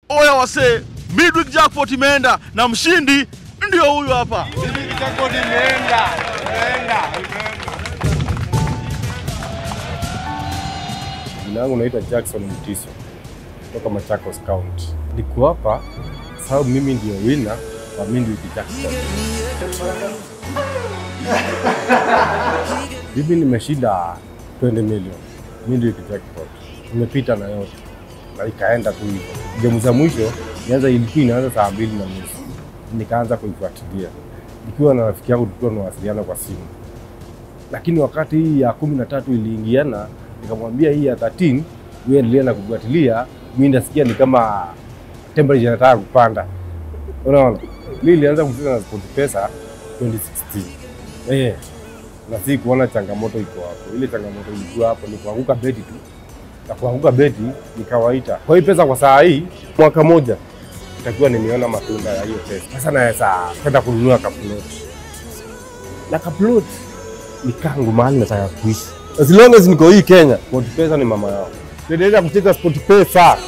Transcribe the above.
Oya wasee, midweek jackpot imeenda na mshindi ndio huyu hapa. Jina langu naitwa Jackson Mtiso kutoka Machakos County. Niko hapa sababu mimi ndio wina wa midweek jackpot. Mimi nimeshinda 20 million midweek jackpot, nimepita na yote na ikaenda tu hivyo. Gemu za mwisho nianza, ilikuwa inaanza saa mbili na nusu, nikaanza kuifuatilia nikiwa na rafiki yangu, tulikuwa tunawasiliana kwa simu, lakini wakati hii ya kumi na tatu iliingiana, nikamwambia hii ya 13 wewe endelea na kufuatilia, mimi nasikia ni kama temperature inataka kupanda. Unaona, mimi nilianza kucheza na SportPesa 2016 eh, na si kuona changamoto iko hapo. Ile changamoto ilikuwa hapo ni kuanguka beti tu, na kuanguka beti ni kawaida. Kwa hiyo pesa kwa saa hii, mwaka moja itakuwa nimeona matunda ya hiyo pesa. Sasa naweza kwenda kununua kaploti na kaploti ni kangu mahali nataka kuishi. As long as niko hii Kenya, SportPesa ni mama yao. Endelea kucheza SportPesa.